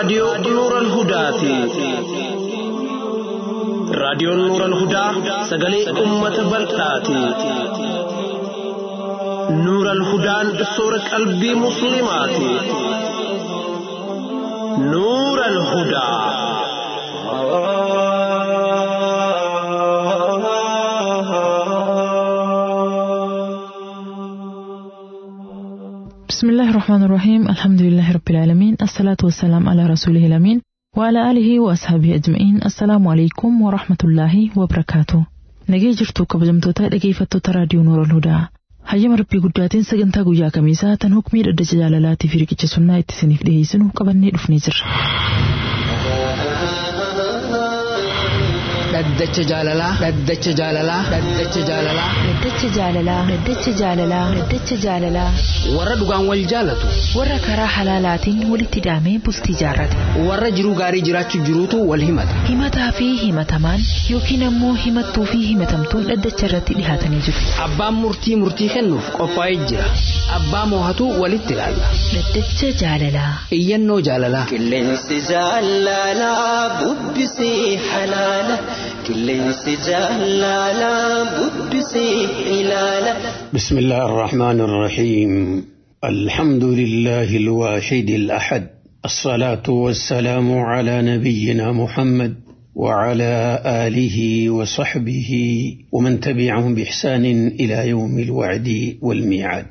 raadiyoo Nuural Hudaati. Raadiyoon Nuural Hudaa sagalee uummata bal'aati. Nuural Hudaan soora qalbii Musliimaati. Nuural Hudaa. بسم الله الرحمن الرحيم الحمد لله رب العالمين الصلاة والسلام على رسوله الأمين وعلى آله وأصحابه أجمعين السلام عليكم ورحمة الله وبركاته nagee jirtu kabajamtoota dhageeffattoota raadiyoo noora hudaa hayyama rabbii guddaatiin sagantaa guyyaa kamiisaa tan hukmii dhaddacha jaalalaatii fi riqicha sunnaa itti isiniif dhiyeessinu qabannee dhufnee jirra. dhaddacha jaalalaa dhaddacha jaalalaa dhaddacha jaalalaa Dhaddacha jaalalaa Dhaddacha jaalalaa Dhaddacha jaalalaa warra dhugaan wal jaalatu warra karaa halaalaatiin walitti hidhamee bultii jaarrate warra jiruu gaarii jiraachuu jiruutu wal himata himataa fi himatamaan yookiin ammoo himattuu fi himatamtuun dhaddacha irratti dhihaatanii jiru. abbaan murtii murtii kennuuf qophaa'ee jira abbaa moohatu walitti ilaalla Dhaddacha jaalalaa iyyannoo jaalalaa Qilleensi jaalalaa bubbisee halaala. Qilleensi jaalalaa bubbisee ilaala. بسم الله الرحمن الرحيم الحمد لله الواحد الأحد الصلاة والسلام على نبينا محمد وعلى آله وصحبه ومن تبعهم بإحسان إلى يوم الوعد والميعاد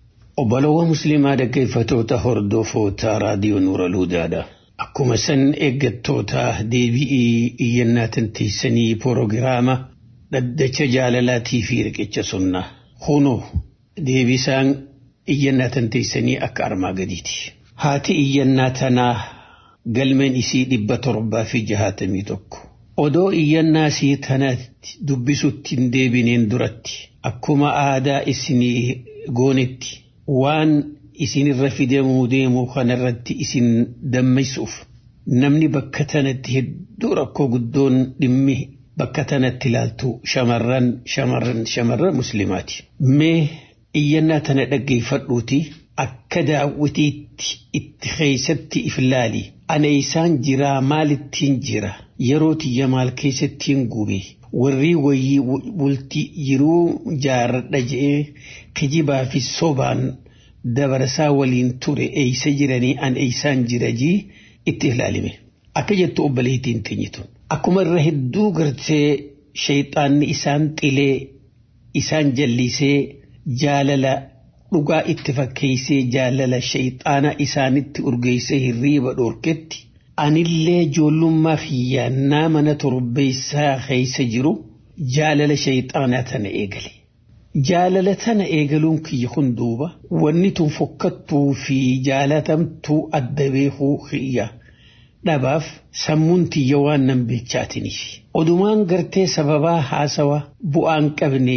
وبلو مسلما كيف تهردو فوتا راديو نور الهدى أكما سن إيجتوتا دي بي إينا تنتيسني بروغراما لدى جالالاتي في ركتش سنة Kunoo deebisaan iyyannaa tanteessanii akka armaa gadiiti. Haati iyyannaa tanaa galmeen isii dhibba torbaa fi jahaatamii tokko. Odoo iyyannaa isii tanaatti dubbisutti hin deebineen duratti akkuma aadaa isinii goonetti waan isinirra fidamuu deemuu kanarratti isin dammaqsuuf namni bakka tanatti hedduu rakkoo guddoon dhimmi bakka tanatti ilaaltu shamarran shamarran shamarran muslimaati. Mee iyyannaa tana dhaggeeffadhuuti akka daawwitiitti itti keessatti if ilaali. Ana isaan jiraa maalittiin jira yeroo tiyya maal keessattiin gube warri wayii bultii jiruu jaarradha je'ee kijibaa fi sobaan dabarsaa waliin ture eeysa jiranii an eeysaan jira jii itti ilaalime. Akka jettu obboleettiin teenyitu. Akkuma irra hedduu gartee shayxaanni isaan xilee isaan jallisee jaalala dhugaa itti fakkeessee jaalala shayxaana isaanitti urgeessee hirriiba dhorketti anillee ijoollummaa xiyyaannaa mana torbeessaa keessa jiru jaalala shayxaanaa tana eegale. Jaalala tana eegaluun kiyya kun duuba wanni tun fokkattuu fi jaalatamtuu adda beekuu kiyya. dhabaaf sammuun tiyya waan nan beechaatiniif. Odumaan gartee sababaa haasawa bu'aan qabne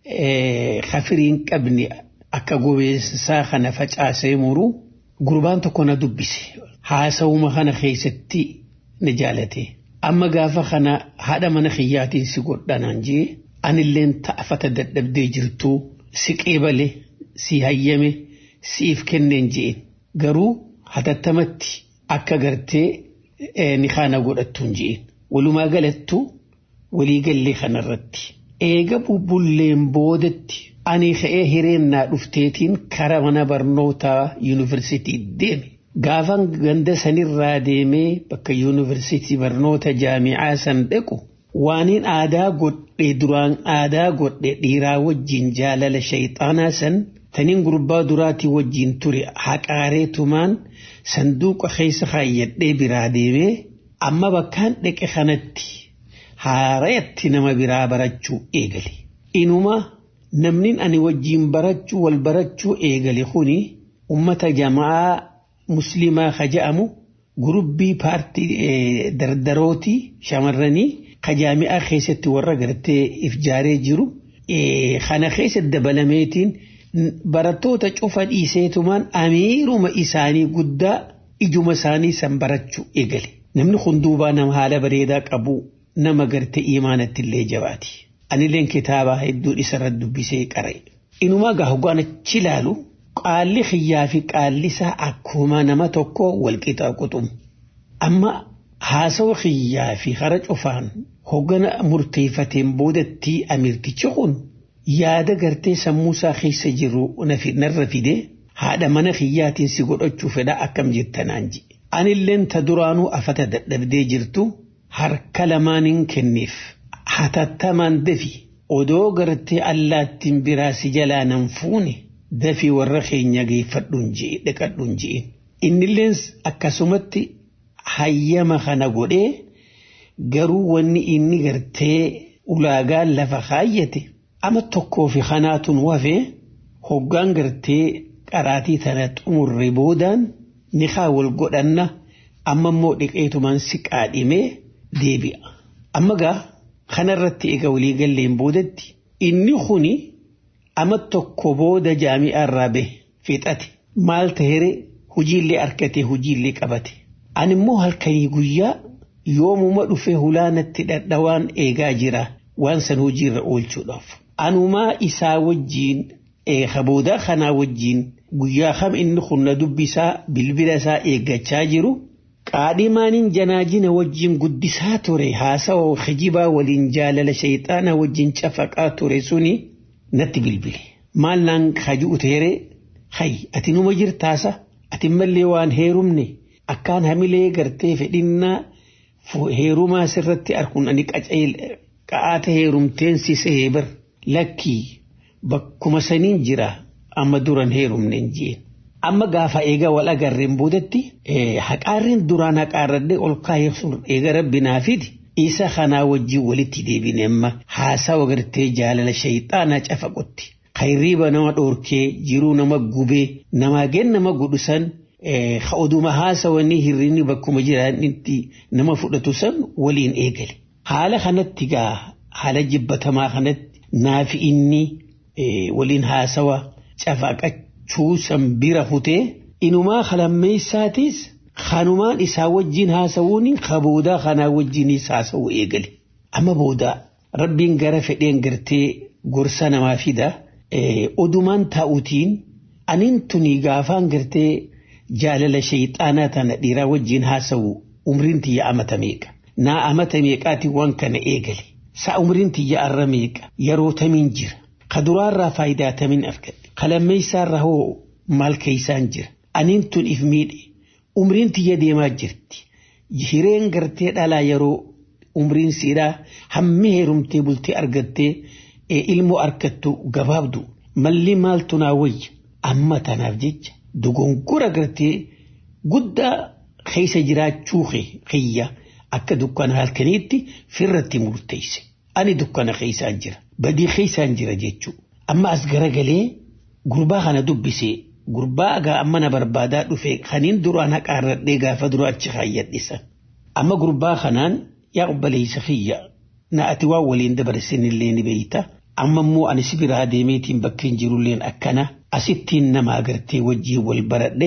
hafiriin qabne akka gobeessaa kana facaasee muru gurbaan tokko na dubbise. Haasawuma kana keessatti na jaalate. Amma gaafa kana haadha mana kiyyaatiin si godhanaan jee anilleen ta'afata dadhabdee jirtu si qeebale si hayyame siif kenneen jeen garuu hatattamatti akka gartee ni kana godhattuun ji'in walumaa galattu walii gallee kanarratti eega bubbulleen boodatti ani ka'ee hireennaa dhufteetiin kara mana barnootaa yuunivarsiitii deeme gaafan ganda sanirraa deemee bakka yuunivarsiitii barnoota jaamicaa san dhaqu waaniin aadaa godhe duraan aadaa godhe dhiiraa wajjin jaalala shayxaanaa san taniin gurbaa duraatii wajjin ture haqaareetumaan sanduuqa keessa kaayyadhee biraa deemee amma bakkaan dhaqe kanatti haarayatti nama biraa barachuu eegale. Inuma namni ani wajjin barachuu wal barachuu eegale kuni ummata jamaa muslimaa ka je'amu gurubbii paartii dardarootii shamarranii ka jaami'aa keessatti warra gartee if jaaree jiru kana keessa dabalameetiin barattoota cufa dhiiseetumaan amiiruma isaanii guddaa ijuma isaanii san barachuu eegale. Namni kun duubaa nama haala bareedaa qabu nama garte imaanatti illee jabaati. Anilleen kitaaba hedduun isarra dubbisee qara'e. Inumaa gaa hoggaan achi ilaalu qaalli xiyyaa fi qaalli isaa akkuma nama tokko wal qixaa quxumu. amma haasawa kiyyaa fi hara cufaan hoggana murteeffateen boodatti amirtichi kun yaada gartee sammuusaa keessa jiru narra fide haadha mana kiyyaatiin si godhachuu fedha akkam jettanaan ji. Anilleen ta duraanuu afata dadhabdee jirtu harka lamaaniin kenneef hatattamaan dafi odoo gartee allaattiin biraa si jalaa nan fuune dafi warra keenya geeffadhuun je'e dhaqadhuun je'e. Innilleen akkasumatti hayyama kana godhee garuu wanni inni gartee ulaagaa lafa kaayyate ama tokkoo fi kanaatun wafee hoggaan gartee qaraatii tana xumurre boodaan ni wal godhanna amma immoo dhiqeetumaan si qaadhimee deebi'a. Amma gaa kanarratti egaa walii galleen boodatti inni kuni ama tokko booda jaami'aa irraa bahe fixate maal ta'ere hojiillee argate hojiillee qabate. Ani immoo halkanii guyyaa yoomuma dhufee hulaanatti dhadhawaan eegaa jira waan san hojiirra oolchuudhaaf. Anumaa isaa wajjiin boodaa kanaa wajjiin guyyaa kam inni kunna dubbisaa bilbila isaa eeggachaa jiru qaadhimaanin janaajina wajjiin guddisaa ture haasawa hijibaa waliin jaalala shayxaana wajjiin cafaqaa ture suni natti bilbile. Maal naan haji'u teere hay ati numa jirtaasa ati mallee waan heerumne akkaan hamilee gartee fedhinnaa heerumaa sirratti arkuun ani qa'aata heerumteen si sehee bir lakkii bakkuma saniin jira amma duran heerumneen jeen. Amma gaafa eega wal agarreen boodatti haqaarreen duraan haqaarradhee ol kaayee sun eega rabbinaa fidi isa kanaa wajjin walitti deebine amma haasawa gartee jaalala shayxaanaa cafaqotti. Kayriiba nama dhoorkee jiruu nama gubee namaa gen nama godhusan oduma haasawanii hirrinni bakkuma jiraanitti nama fudhatu san waliin eegale. Haala kanatti gaa haala jibbatamaa kanatti naafi inni waliin haasawa cafaqachuu san bira hutee inumaa kalammeessaatis kanumaan isaa wajjin haasawuun kaboodaa kanaa wajjinis haasawuu eegale. Amma boodaa rabbiin gara fedheen gartee gorsa namaa fida odumaan taa'utiin aniin tuni gaafaan gartee jaalala shayxaanaa tana dhiiraa wajjin haasawu umriin tiyya amata meeqa. Naa amata meeqaati waan kana eegale. Saa umriin tiyya arra meeqa yeroo tamiin jira. Ka duraarraa faayidaa tamiin argadhe. Ka lammeessaarraa hoo maal keeysaan jira. Aniin tun if miidhe. Umriin tiyya deemaa jirti. Hireen gartee dhalaa yeroo umriin siidhaa hammi heerumtee bultee argattee ilmoo argattu gabaabdu. Malli maaltu naa wayya. Amma tanaaf jecha dogongora gartee guddaa keessa jiraachuu kiyya. akka dukkana halkaniitti firratti murteesse. Ani dukkana keessaan jira. Badii keessaan jira jechuudha. Amma as garagalee gurbaa kana dubbisee gurbaa agaa amma na barbaadaa dhufee kaniin duraan haqaarradhee gaafa dura achi kaayyadhisan. Amma gurbaa kanaan yaa obboleessa kiyya na ati waan waliin dabarsinillee ni beeyta. Amma immoo ani si biraa deemeetiin bakka hin jirulleen akkana asittiin nama agartee wajjin wal baradhe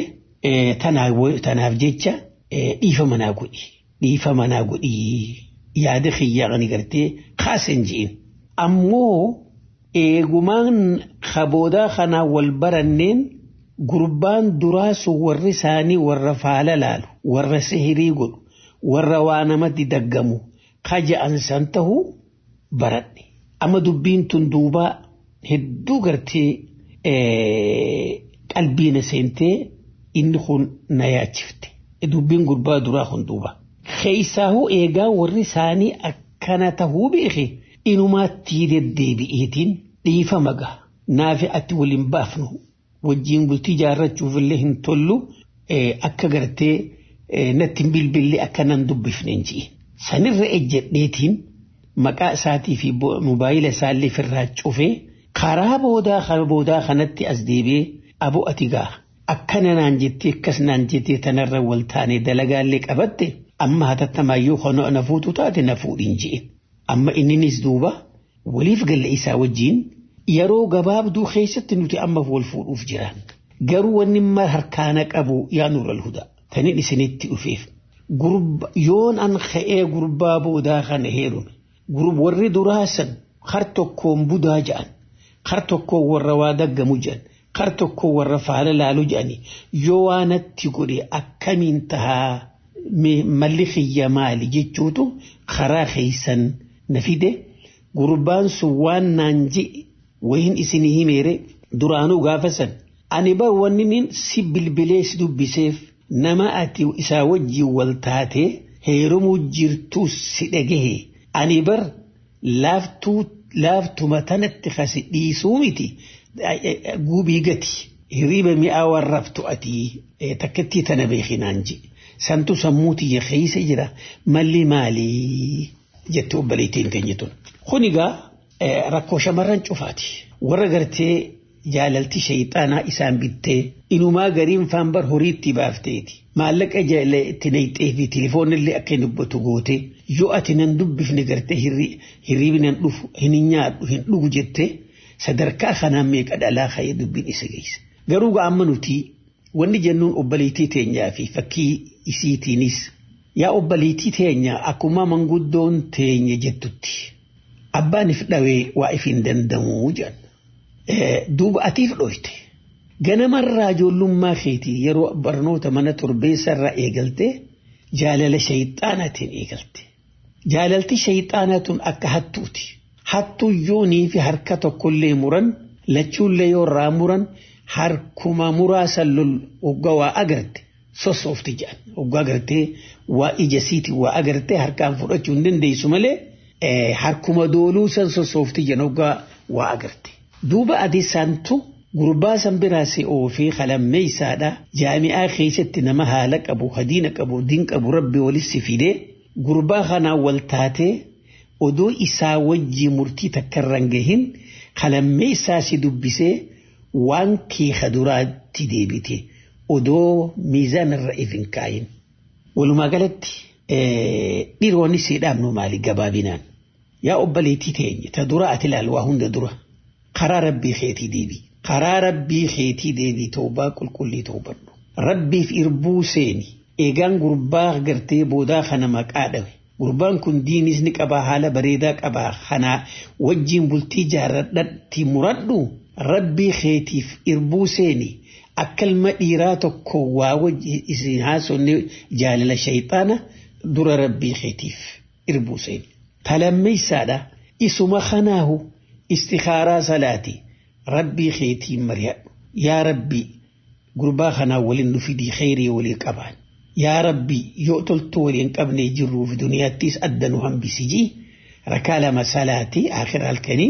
tanaaf jecha dhiifa manaa godhi. dhiifa manaa godhii yaada kiyyaa kan gartee kaasan ji'in. Ammoo eegumaan kaboodaa kanaa wal baranneen gurbaan duraa sun warri isaanii warra faala laalu warra sihirii godhu warra waa namatti daggamu kaja'an san tahuu baradhe. Amma dubbiin tun duubaa hedduu gartee qalbiina seentee inni kun na yaachifte. Dubbiin gurbaa duraa kun duubaa. keeysaahu eegaa warri isaanii akkana tahuu beeke inumaatti deddeebi'eetiin dhiifa maga naafi atti waliin baafnu wajjiin bultii jaarrachuuf illee hin tollu akka gartee natti hin bilbillee akka nan dubbifne ji'i. Sanirra ejjedheetiin maqaa isaatii fi mobaayila isaallee firraa cufee karaa boodaa boodaa kanatti as deebi'ee aboo ati gaa akkana naan jettee akkas naan jettee tanarra wal taane dalagaallee qabatte. amma hatattamayyuu hono na fuutu taate na fuudhin je'e. Amma inninis duuba waliif galla isaa wajjiin yeroo gabaabduu keessatti nuti amma wal fuudhuuf jiran. Garuu wanni mara harkaana qabu yaa nural huda. Tanin isinitti dhufeef. Yoon an ka'ee gurbaa boodaa kana heerume. Warri duraasan har tokkoon budaa ja'an. Har tokkoon warra waa daggamu ja'an. Har tokkoon warra faala laalu ja'ani. Yoo waanatti godhe akkamiin tahaa malli kiyya maali jechuutu karaa keeysan na fide gurbaan sun waan naan je'e wayin isinii himeere duraanuu gaafa san ani bar wanni si bilbilee si dubbiseef nama ati isaa wajjiin wal taatee heerumuu jirtuu si dhagahe ani bar laaftuu laaftuma tanatti kasi dhiisuu miti gubii gati hirriba mi'aa warraftu ati takkattii tana beekinaan je santu sammuu tiyya keeysa jira malli maalii jette obboleettiin keenya tun. Kun egaa rakkoo shamarran cufaati. Warra gartee jaalalti shayxaanaa isaan bittee inumaa gariin faan bar horiitti baafteeti. Maallaqa itti nayxee fi tilifoonillee akka hin dubbatu goote yoo ati nan dubbifne gartee hirriibni nan dhufu hin nyaadhu hin dhugu jettee sadarkaa kanaan meeqa dhalaa ka'ee dubbiin isa geesse. Garuu ga'amma nuti wanni jennuun obboleettii teenyaa fi fakkii isiitiinis yaa obboleettii teenya akkuma manguddoon teenya jettutti abbaan if dhawee waa if hin danda'u jedhan. Duuba atiif dhoyte. Ganamarraa ijoollummaa keetii yeroo barnoota mana torbeessarraa eegalte jaalala shayxaanaatiin eegalte. Jaalalti shayxaanaa tun akka hattuuti. Hattuu yoonii fi harka tokkollee muran lachuullee yoo irraa muran harkuma muraasan lol waggaa waa agarte sossoofti jedhan. Waggaa agartee waa ijasiiti waa agartee harkaan fudhachuu hin dandeessu malee harkuma dooluu san sossoofti jedhan waggaa waa agarte. Duuba adeessaantu gurbaa san biraasee oofee qalammee isaadha jaami'aa keessatti nama haala qabu hadiina qabu diin qabu rabbi walitti fidee gurbaa kanaan wal taatee odoo isaa wajjii murtii takkarran gahin qalammee isaa si dubbisee waan keeka duraatti deebite odoo miizaan irra if hin kaayin. Walumaa galatti dhiironni siidhaamnu maali gabaabinaan yaa obboleettii teenya ta dura ati ilaal waa hunda dura. karaa rabbii keetii deebi karaa rabbii keetii deebi toobaa qulqullii toobadhu rabbiif irbuu seeni eegaan gurbaa gartee boodaa kana maqaa dhawe gurbaan kun diinis ni qabaa haala bareedaa qabaa kanaa wajjiin bultii jaaradhatti muradhu rabbii keetiif irbuu seeni akka ilma dhiiraa tokko waa wajji isin haasonne jaalala shayxaana dura rabbii keetiif irbuu seeni talammeessaadha isuma kanaahu istikaaraa salaati rabbii keetiin mari'adhu yaa rabbi gurbaa kanaa waliin nu fidii kheyrii walii qabaan yaa rabbi yoo toltuu waliin qabnee jirruuf duniyaattis adda nu hambisiji rakaa lama salaati akhira halkanii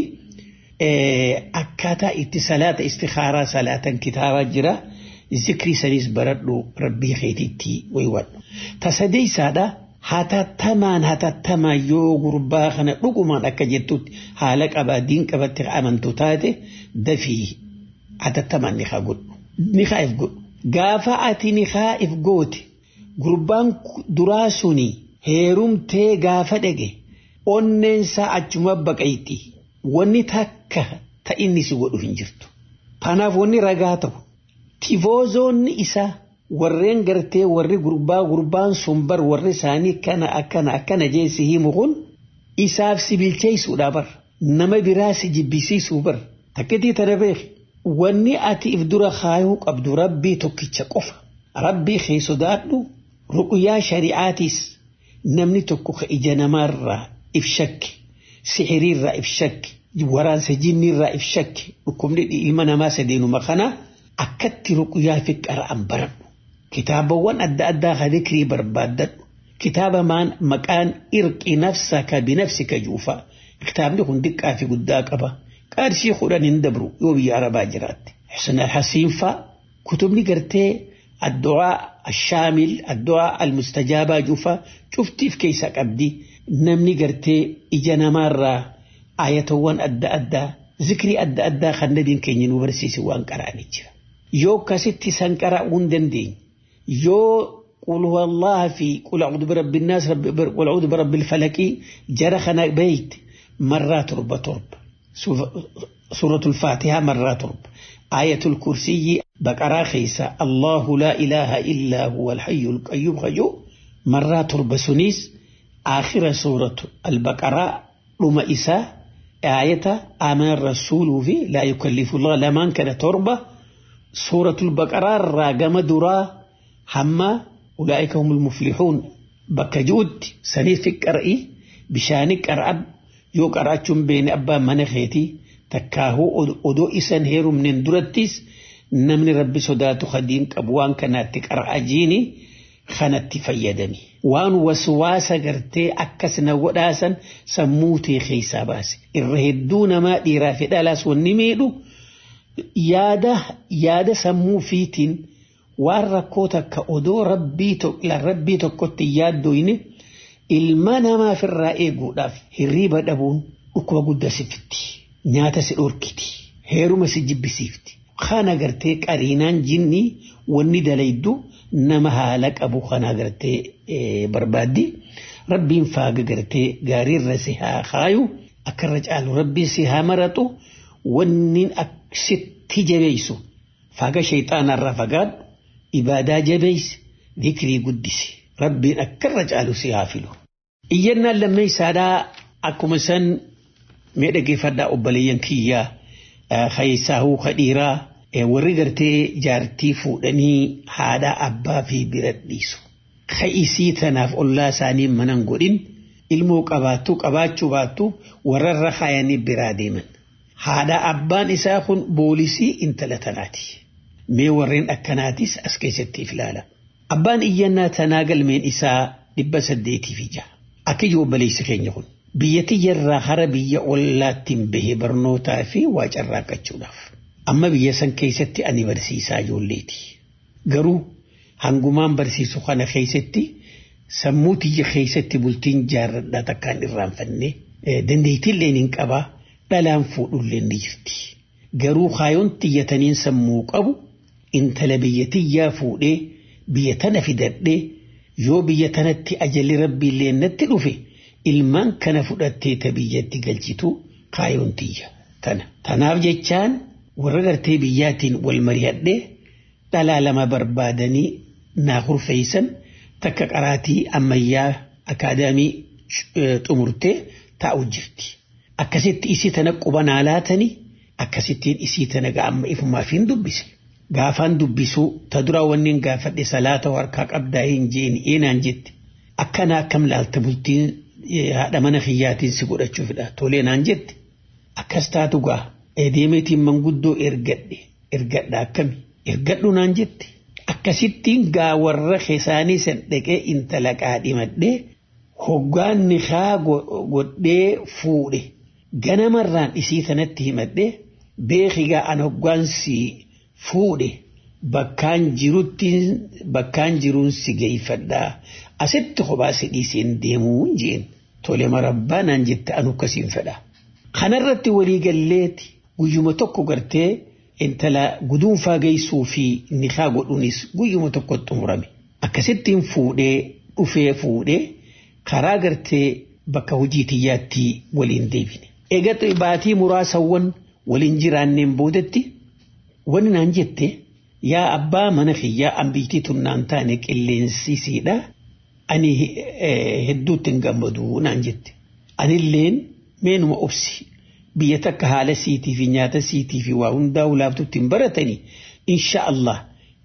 akkaataa itti salaata istikaaraa salaatan kitaabaa jira zikrii sanis baradhu rabbii keetiitti waywadhu tasadeeysaadha hatattamaan hatattamaan yoo gurbaa kana dhugumaan akka jettutti haala qabaa diin qabatti amantu taate dafii hatattamaan ni haa godhu ni haa if godhu gaafa ati ni haa if goote gurbaan duraa suni heerumtee gaafa dhage onneensaa achuma baqayti wanni takka ta inni si godhu hin jirtu kanaaf wanni ragaa ta'u tifoozoonni isaa warreen gartee warri gurbaa gurbaan sun bar warri isaanii akkana akkana akkana jeesi himu kun isaaf si bilcheessuudha bar nama biraa si jibbisiisuu bar takkitii tana beeki wanni ati if dura kaayuu qabdu rabbii tokkicha qofa rabbii kee sodaadhu ruqyaa shari'aatiis namni tokko ka ija namaarraa if shakke sixiriirraa if shakke waraansa jinniirraa if shakke dhukkubni ilma namaa sadeenuma kana akkatti ruqyaa fi qara'an baradhu kitaabawwan adda addaa ka dhikrii barbaaddadhu kitaaba maqaan irqi nafsaka binafsika juufa kitaabni kun diqqaa fi guddaa qaba qarshii kudhan hin dabru yoo biyya arabaa jiraatte xusna hasiinfa kutubni gartee addu'aa ashaamil addu'aa almustajaabaa juufa cuftiif keessa qabdi namni gartee ija namaarraa ayatawwan adda addaa zikrii adda addaa kan nabiin keenya nu barsiise waan qara'anii jira yoo akkasitti san qara'uu hin dandeenye yoo قل هو الله في قل أعوذ برب الناس رب قل أعوذ برب الفلك جرخنا بيت مرات رب ترب سورة الفاتحة مرات رب آية الكرسي بقرة خيسة الله لا إله إلا هو الحي القيوم خجو مرات رب سنيس آخر سورة البقرة رم إساء آية آمن الرسول في لا يكلف الله لمن كان تربة سورة البقرة راقم درا hamma ulaa'ika humul muflixuun bakka ji'utti saniif fi qara'ii bishaani qara'ab yoo qaraachuun beene abbaan mana keetii takkaahuu odoo isan heerumneen durattis namni rabbi sodaatu hadiin qabu waan kanaatti qara'a jiini kanatti fayyadami. Waan waswaasa gartee akkas na godhaasan sammuu tee keessaa baase. Irra hedduu namaa dhiiraa fi dhalaas wanni miidhu yaada yaada sammuu fiitiin waan rakkoo takka odoo rabbii tokkotti yaaddoyne ilma namaaf irraa eeguudhaaf hirriiba dhabuun dhukkuba guddaa si fitti. Nyaata si dhorkiti. Heeruma si jibbisiifti. Kana gartee qariinaan jinni wanni dalaydu nama haala qabu kana gartee barbaaddi. Rabbiin faaga gartee gaariirra si haa kaayu akkarra caalu rabbiin si haa maratu wanni sitti jabeessu faaga shayxaanarraa fagaadhu ibaadaa jabeessi dhikrii guddisi rabbiin akkarra caalu si haa filu. Iyyannaan lammeessaadhaa akkuma san mee dhaggeeffadhaa obboleeyyan kiyyaa keessaahuu kadhiiraa warri gartee jaartii fuudhanii haadha abbaa fi bira dhiisu. Ka'isii tanaaf ollaa isaanii manan godhin ilmoo qabaattu qabaachuu baattu warrarra kaayanii biraa deeman. Haadha abbaan isaa kun boolisii intala tanaati. Mee warreen akkanaatis as keessatti ilaala. Abbaan iyyannaa tanaa galmeen isaa dhibba saddeetii fi jaha. Akka ijoo obboleessi keenya kun. Biyya tiyyarraa hara biyya ollaattiin bahee barnootaa fi waa carraaqachuudhaaf. Amma biyya san keessatti ani barsiisaa ijoolleeti. Garuu hangumaan barsiisu kana keessatti sammuu tiyya keessatti bultiin jaarradhaa takkaan irraanfanne dandeettiillee hin qabaa dhalaan fuudhullee ni jirti. Garuu kaayoon tiyyataniin sammuu qabu intala biyya tiyyaa fuudhee biyya tana fidadhee yoo biyya tanatti ajalli rabbiillee natti dhufe ilmaan kana fudhattee ta biyyatti galchitu kaayoon tiyya tana. Tanaaf jechaan warra gartee biyyaatiin wal mari'adhee dhalaa lama barbaadanii naa hurfeessan takka qaraatii ammayyaa akaadaamii xumurtee taa'u jirti. Akkasitti isii tana quba naa laatanii akkasittiin isii tana ga'amma ifumaaf hin dubbise. Gaafaan dubbisuu ta dura wanniin gaafadhe salaata harkaa qabdaa hin jeeni eenaan jette. Akkana akkam laalta bultiin haadha mana kiyyaatiin si godhachuufidha tolee naan jette. Akkas taatu gaa deemeetiin manguddoo ergadhe ergadha akkami ergadhu naan jette. Akkasittiin gaa warra keessaanii san dhaqee intala qaadhimadhee hoggaan nikaa godhee fuudhe ganamarraan isii tanatti himadhee beekigaa an hoggaan si fuudhe bakkaan jirutti bakkaan jiruun si geeffadhaa asitti kophaa si dhiiseen deemuu jeen tole marabbaa naan jette anu akkasiin fedha. Kanarratti waliigalleeti guyyuma tokko gartee intala guduunfaa geessuu fi nikaa godhuunis guyyuma tokko xumurame. Akkasittiin fuudhee dhufee fuudhee karaa gartee bakka hojii tiyyaatti waliin deebine. Egaa baatii muraasawwan waliin jiraanneen boodetti wani naan jette yaa abbaa mana kiyyaa ambiitii tunnaan taane qilleensisiidha. Ani hedduutti hin gammadu naan jette. Anilleen meenuma obsi biyya takka haala siitii fi nyaata siitii fi waa hundaa ulaabtutti hin baratanii insha Allah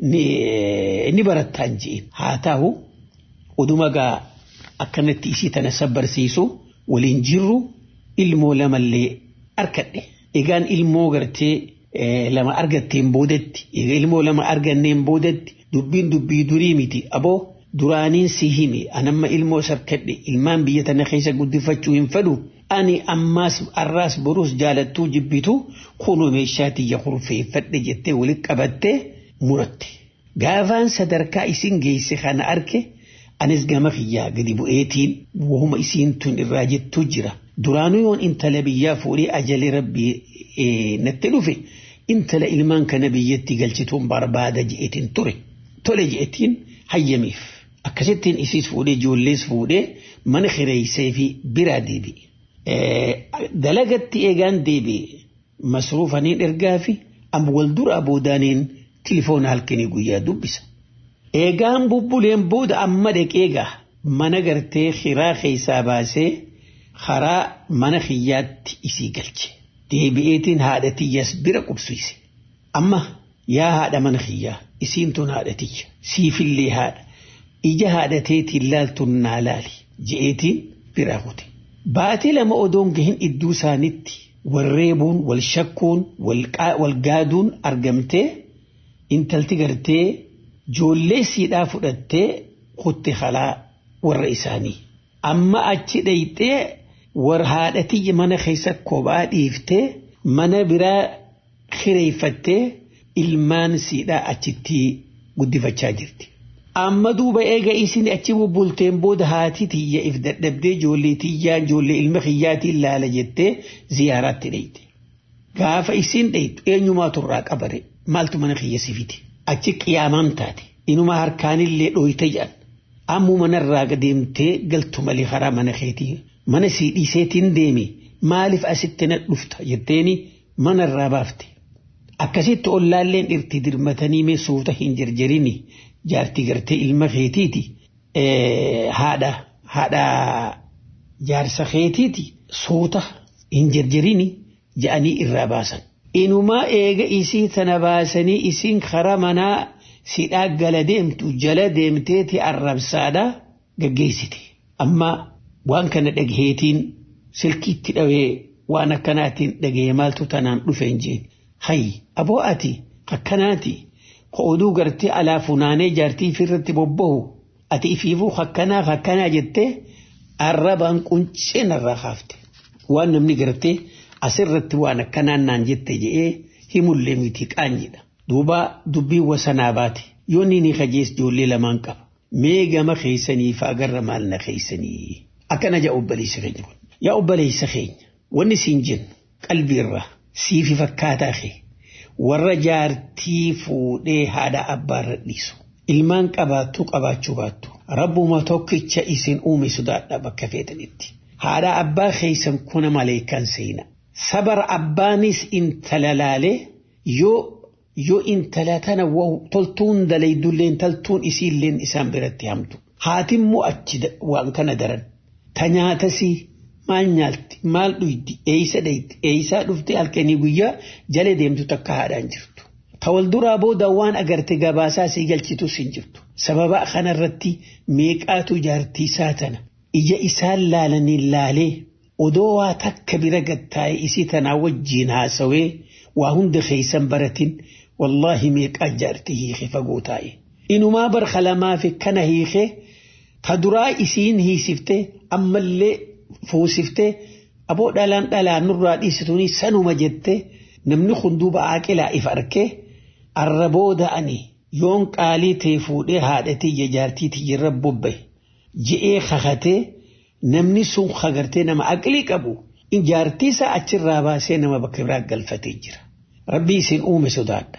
ni barattaan je'in. Haa ta'u oduma gaa akkanatti isii tana sabbarsiisu waliin jirru ilmoo lamallee arkadhe. Egaan ilmoo gartee lama argatteen boodetti egaa ilmoo lama arganneen boodetti dubbiin dubbii durii miti aboo duraaniin si himi anamma ilmoo sarkadhe ilmaan biyya tana keessa guddifachuu hin fedhu ani ammaas arraas boruus jaalattuu jibbitu kunoo meeshaa tiyya kurfeeffadhe jettee walitti qabattee muratte. Gaafaan sadarkaa isin geesse kana arke anis gama kiyyaa gadi bu'eetiin wahuma isiin tun irraa jettuu jira. Duraanuu yoon intala biyyaa fuudhee ajalee rabbii natti dhufe intala ilmaan kana biyyatti galchituun barbaada je'etiin ture. Tole je'etiin hayyamiif. Akkasittiin isiis fuudhee ijoollees fuudhee mana kireessee fi biraa deebi'e. Dalagatti eegaan deebi'e masruufaniin ergaa fi amma wal duraa boodaaniin tilifoona halkanii guyyaa dubbisa. Eegaan bubbuleen booda amma dhaqeegaa mana gartee kiraa keessaa baasee karaa mana kiyyaatti isii galche. Deebi'eetiin haadha tiyyaas bira qubsiise. Amma yaa haadha mana kiyyaa isiin tun haadha tiyya siifillee haadha. ija haadhateetiin laaltuun naa laali je'eetiin biraa kute. Baatii lama odoon gahin idduu isaanitti warreebuun wal shakkuun wal gaaduun argamtee intalti gartee joollee siidhaa fudhattee kutte halaa warra isaanii. Amma achi dhayxee war haadhatii mana keessa kophaa dhiiftee mana biraa kireeffattee ilmaan siidhaa achitti guddifachaa jirti. Amma duuba eega isin achi bubbulteen booda haati tiyya if dadhabdee ijoollee tiyyaa ijoollee ilma kiyyaatiin laala jettee ziyaaraatti dhayte. Gaafa isin dhaytu eenyumaa turraa qabare maaltu mana kiyya sifite. Achi qiyaamaan taate inuma harkaanillee dhooyte jedhan. Ammuu manarraa deemtee galtu malee karaa mana keetii mana sii dhiiseetiin deemi maaliif asitti na dhufta jetteeni manarraa baafte. Akkasitti ollaalleen dhirti dirmatanii mee suuta hin jarjarini jaartii gartee ilma keetiiti haadha haadha jaarsa keetiiti suuta hin jarjarini ja'anii irraa baasan. Inumaa eega isii tana baasanii isiin karaa manaa sidhaa gala deemtu jala deemteeti arrabsaadha gaggeessite. Amma waan kana dhagaheetiin silkiitti dhawee waan akkanaatiin dhagahee maaltu tanaan dhufe hin jeen. Hayyi aboo ati akkanaati oduu gartee alaa funaanee jaartii ifirratti bobbahu ati ifiifuu akkanaa akkanaa jettee arrabaan quncee narraa kaafte. Waan namni gartee asirratti waan akkanaan naan jette je'ee himullee miti qaanjidha. Duuba dubbiin wasanaa baate yoo ni kajees ijoollee lamaan qaba. Mee gama keessanii fi agarra maal na keessanii. Akkana jaa obboleessa keenya kun. Yaa obboleessa keenya wanni siin jennu qalbiirraa siifi fakkaataa kee warra jaartii fuudhee haadha abbaarra dhiisu. Ilmaan qabaattu qabaachuu baattu. Rabbuma tokkicha isin uume sodaadha bakka feetanitti. Haadha abbaa keessan kuna maleekan seena. Sabara abbaanis intala laalee yoo yoo intala tana toltuun dalaydulleen taltuun isiilleen isaan biratti hamtu. Haatimmoo achi waan kana daran. Ta nyaatasii maal nyaalti maal dhuydi eeysa dhayti eeysaa dhufte halkanii guyyaa jala deemtu takka haadhaan jirtu. Ta wal duraa booda waan agarte gabaasaa sii galchitus hin jirtu. Sababa kanarratti meeqaatu jaartii isaa tana ija isaan laalanii laalee odoo waa takka bira gattaa'e isii tanaa wajjiin haasawee waa hunda keeysan baratin wallaahi meeqaa jaartii hiike fagoo taa'e. Inumaa barka lamaa fi kana hiike ta duraa isiin hiisifte ammallee fuusiftee aboo dhalaan dhalaan nurraa dhiisituuni sanuma jette namni kun duuba aaqilaa if arkee arra booda ani yoon qaalii ta'e fuudhee haadhatii jaartii tiyyirra bobbaye je'ee kakatee namni sun kagartee nama aqlii qabu jaartii isaa achirraa baasee nama bakka biraa galfatee jira. Rabbi isin uume sodaadha.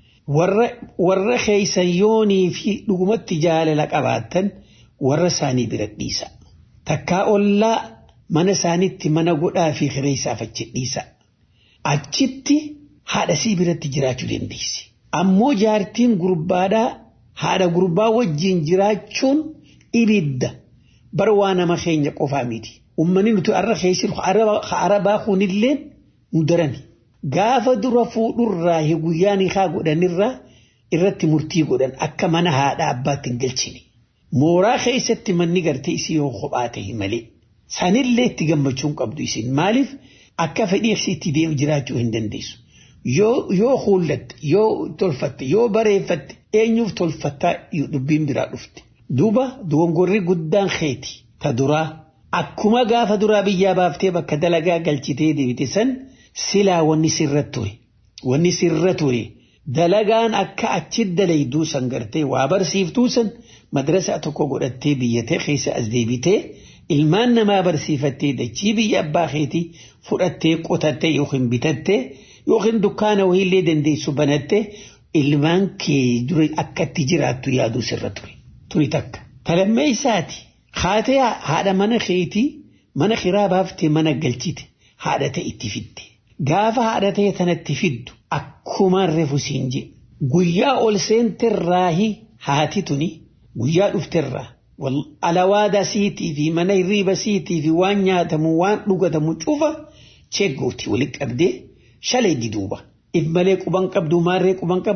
Warra keeysan yoonii fi dhugumatti jaalala qabaattan warra isaanii bira dhiisa. Takkaa ollaa mana isaaniitti mana godhaa fi kireessaaf achi dhiisa. Achitti haadha sii biratti jiraachuu dandeessi. Ammoo jaartiin gurbaadhaa haadha gurbaa wajjin jiraachuun ibidda bara waa nama keenya qofaa miti. Uummanni nuti har'a keessi arabaa kunilleen nu darani. Gaafa dura fuudhurraa guyyaan haa godhanirraa irratti murtii godhan akka mana haadha abbaatti hin galchine. Mooraa keessatti manni gartee isii yoo kophaa ta'e malee. Sanillee itti gammachuun qabdu isin maaliif akka fedhiif itti deemu jiraachuu hin dandeessu. Yoo huullatte, yoo tolfatte, yoo bareeffatte eenyuuf tolfattaa dubbiin biraa dhufte. Duuba dogongorri guddaan keeti ta duraa akkuma gaafa duraa biyyaa baaftee bakka dalagaa galchitee deebite san silaa wanni sirra ture. Wanni sirra ture dalagaan akka achi dalayduu san gartee waa barsiiftuu san madrasaa tokko godhattee biyyatee keessa as deebitee ilmaan namaa barsiifattee dachii biyya abbaa keetii fudhattee qotattee yookiin bitattee yookiin dukkaana wayiillee dandeessu banattee ilmaan kee dura akkatti jiraattu yaaduu sirra ture. Turi takka. Talammee isaati. Haatee haadha mana keetii mana kiraa baaftee mana galchite haadha ta'e itti fidde. Gaafa haadha ta'e tanatti fiddu akkumaan reefu siin jedhe. Guyyaa ol seenterraahi haati tuni guyyaa dhufterraa alawaada siitii fi mana hirriiba siitii fi waan nyaatamu waan dhugatamu cufa cheeggooti walitti qabdee shalee diduuba. If malee quban qabdu maarree quban qabdu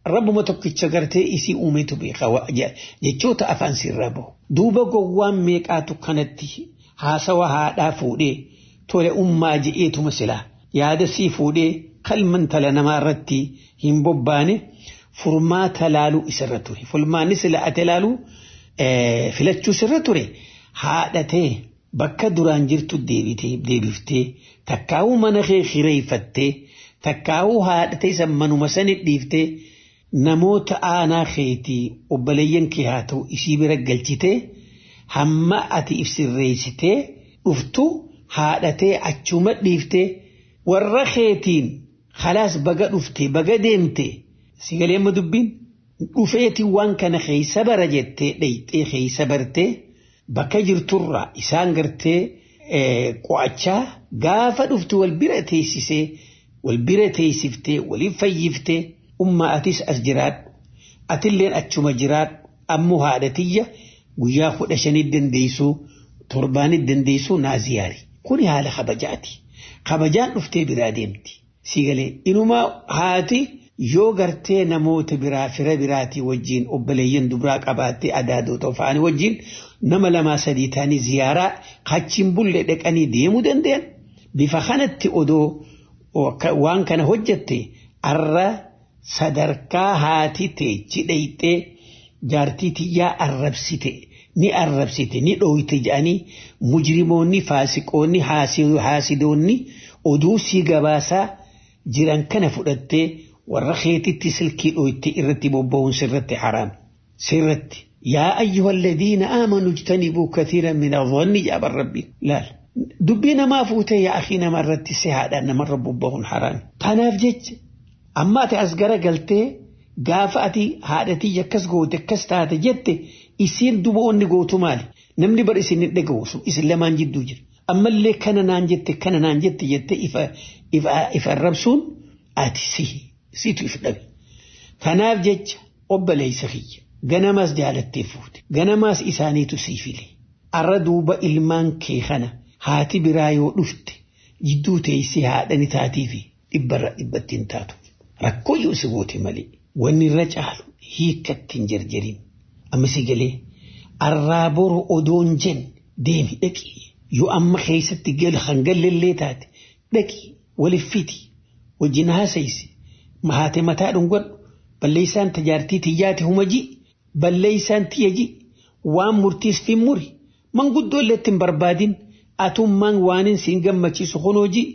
rabbuma tokkicha gartee isii uumetu beeka jechoota afaan sirraa bahu. Duuba gowwaan meeqaatu kanatti haasawa haadhaa fuudhee tole ummaa je'eetuma silaa yaada sii fuudhee kalman tala namaa irratti hin bobbaane furmaata laaluu isarra ture. Furmaanni sila ate laaluu filachuu sirra ture haadhatee bakka duraan jirtu deebiftee takkaa'uu mana kee hireeffattee takkaa'uu haadhatee san manuma sani dhiiftee namoota aanaa keetii obboleeyyan kee haa ta'u isii bira galchitee hamma ati ibsirreessitee dhuftu haadhatee achuma dhiiftee warra keetiin khalaas baga dhufte baga deemte si galee amma dubbiin dhufeeti waan kana keessa bara jettee dheyxee keessa bartee bakka jirturraa isaan gartee qo'achaa gaafa dhuftu wal bira teessisee wal bira teessiftee waliin fayyiftee ummaa atis as jiraadhu atilleen achuma jiraadhu ammoo haadhatiyya guyyaa kudha shanii dandeessuu torbaanii dandeessuu naa ziyaari kuni haala kabajaati kabajaan dhuftee biraa deemti si galee inumaa haati yoo gartee namoota biraa fira biraatii wajjiin obboleeyyan dubraa qabaattee adaadoota ofaanii wajjiin nama lamaa sadii ta'anii ziyaaraa kachiin bulle dhaqanii deemuu danda'an bifa kanatti odoo waan kana hojjette arra sadarkaa haati teechi dheyxee jaartii tiyyaa arrabsite ni arrabsite ni dhooyte jedhanii mujrimoonni faasiqoonni haasidoonni oduu sii gabaasaa jiran kana fudhattee warra keetitti silkii dhooyte irratti bobba'uun sirratti haraam sirratti yaa ayyuha alladhiina aamanu ijtanibuu kathiiran min adhanni jaaban rabbiin laal dubbii namaa fuutee yaa akii nama irratti si haadhaan namarra bobba'uun haraam kanaaf jecha amma ati as gara galtee gaafa ati haadhatii akkas goote akkas taate jette isiin duboonni gootu maali namni bar isin hin dhaga'u isin lamaan jidduu jira ammallee kana naan jette kana naan jette jette ifa arrabsuun ati si situ if dhabe kanaaf jecha obboleessa kiyya ganamaas jaalattee fuute ganamaas isaaniitu sii file arra duuba ilmaan kee kana haati biraa yoo dhufte jidduu teessee haadhani taatii fi dhibbarra dhibbatti hin taatu rakkoo yoo si goote malee wanni irra caalu hiikkatti hin jarjarin amma si galee arraa boru odoon jen deemi dhaqi yoo amma keessatti gal hangallellee taate dhaqi walif fiti wajjin haasayisi mahaate mataa dhungadhu balleessaan tajaartii tiyyaati humaji balleessaan tiyyaji waan murtiis fi muri manguddoo illee ittiin barbaadin atummaan waanin siin gammachiisu honooji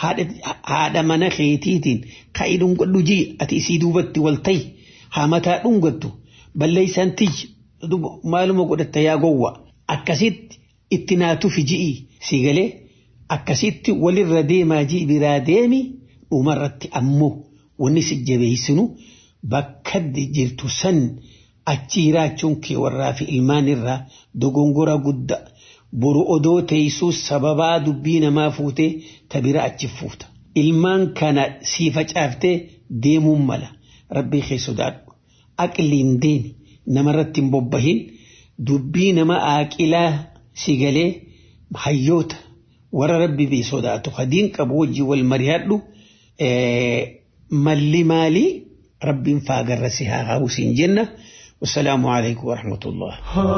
haadha mana keetiitiin ka'i dhungadhu ji ati isii duubatti wal ta'i haa mataa dhungattu balleessaan tiyya maaluma godhatta yaa gowwa akkasitti itti naatufi ji'i si galee akkasitti walirra deemaa ji'i biraa deemi dhumarratti ammoo wanni si jabeessinu bakka jirtu san achi jiraachuun kee warraa fi ilmaan irraa dogongora guddaa boru odoo teessuu sababaa dubbii namaa fuutee ta bira achi fuuta ilmaan kana sii facaaftee deemuun mala rabbii kee sodaadhu aqliin deemi namarratti hin bobbahin dubbii nama aaqilaa si galee hayyoota warra rabbi bee sodaatu hadiin qabu wajjii wal mari'adhu malli maalii rabbiin faagarra si haa hawu siin jenna والسلام عليكم ورحمة الله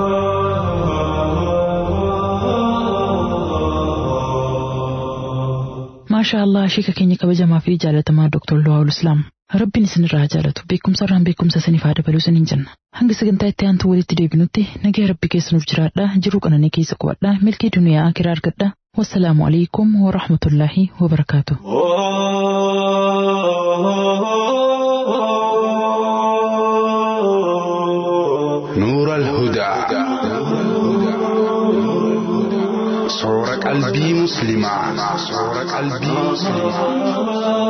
ما شاء الله شيكا كيني كبجما في جالة ما دكتور لواء الإسلام rabbiin isinirraa jaalatu beekumsarraan beekumsa saniif haa dabaluu saniin jenna hanga sagantaa itti aantu walitti deebinutti nagaya rabbi keessanuuf jiraadha jiruu qananii keessa qubadha milkii duniyaa akiraa argadha wassalaamu alaikum warahmatullaahi wabarakaatu. نور الهدى صورة قلبي مسلمة صورة قلبي مسلمة